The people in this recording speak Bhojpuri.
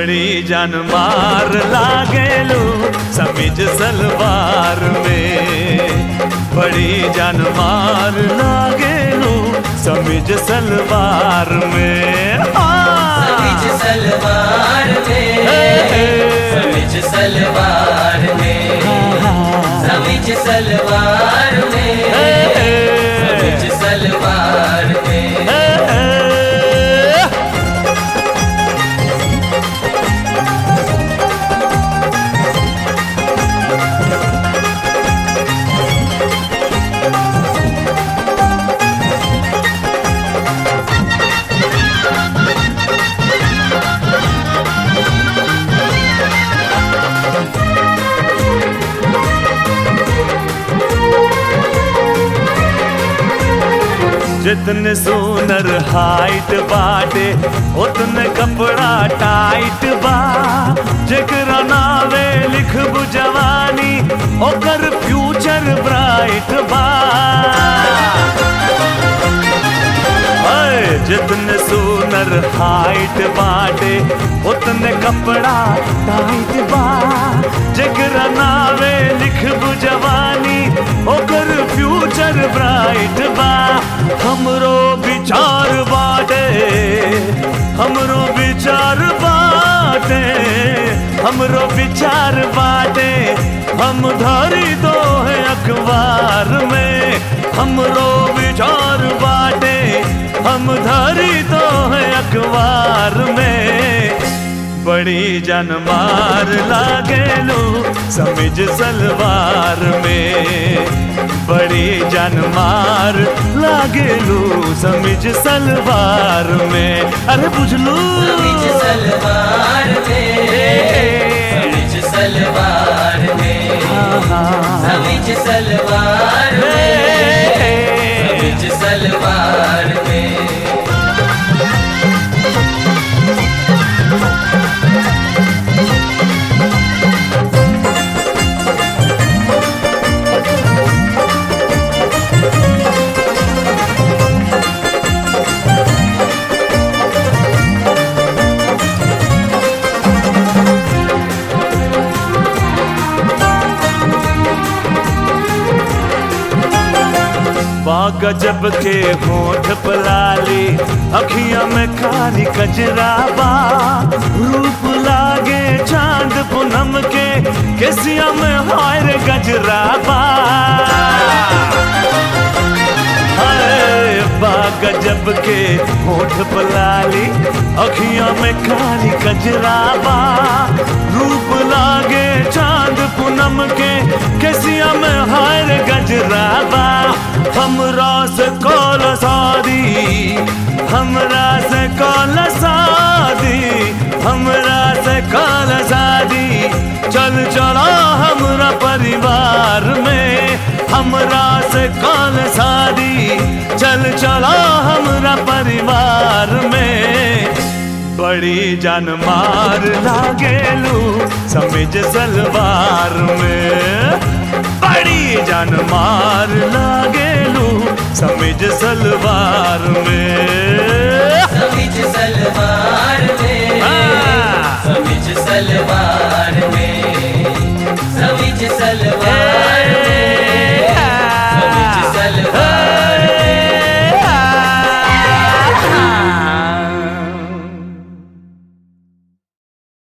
बड़ी जान मार लागेलू समीज सलवार में बड़ी जान मार लागेलू समीज सलवार में हाँ। समीज सलवार में हे। समीज सलवार में समीज सलवार में हे। समीज सलवार में हे। जितने सोनर हाइट बाटे उतने कपड़ा टाइट बा जेकरा नावे लिखबू जवानी ओकर फ्यूचर ब्राइट बा अय, जितने सोनर हाइट बाटे उतने कपड़ा टाइट बा जेकरा नावे लिखबू जवानी ओकर फ्यूचर ब्राइट बा हमरो विचार बाटे हमरो विचार बाटे हमरो विचार बाटे हम धरी दो है अखबार में हमरो विचार बाटे हम धरी दो है अखबार में बड़ी जनमार लागेलू समिज सलवार में बड़ी जनमार लागेलू समिज सलवार में अरे बुझलू समीज सलवार में समीज सलवार में समीज सलवार में समीज सलवार में बाग जब के होठ पलाली अखियां में काली कजराबा रूप लागे चांद पूनम के केसिया में हायर गजराबा हाय, बाग जब के होठ पलाली अखियां में काली कजराबा रूप लागे चांद पूनम के केसिया में हायर गजराबा हमरा से कौल शादी हमरा से कौल शादी हमरा से कौल शादी चल चला हमरा परिवार में हमरा से कौल शादी चल चला हमरा परिवार में बड़ी जान मार लागेलू समिज सलवार में बड़ी जान मार लागेलू समिज सलवार में समीज सलवार में हाँ। समीज सलवार में समीज सलवार